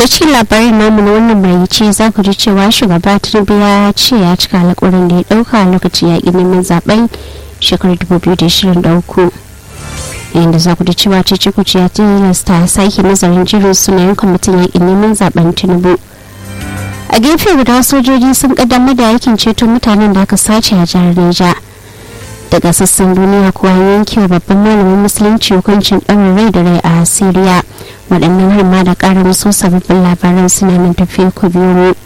da cikin labarin namu na wannan maraice za ku ji cewa shugaba tinubu ya ce ya cika alƙawarin da ya ɗauka a lokacin yaƙi neman zaben shekarar 2023 yayin za ku ji cewa cece kuce ya tilasta sake nazarin jirin sunayen kwamitin yaƙin neman zaben tinubu a gefe guda sojoji sun kaddamar da aikin ceto mutanen da aka sace a jihar Neja. daga sassan duniya kuwa yanke wa babban malamin musulunci hukuncin ɗaurin rai da rai a siriya waɗannan har ma da ƙara musu sababbin labaran suna nan tafiya ku biyu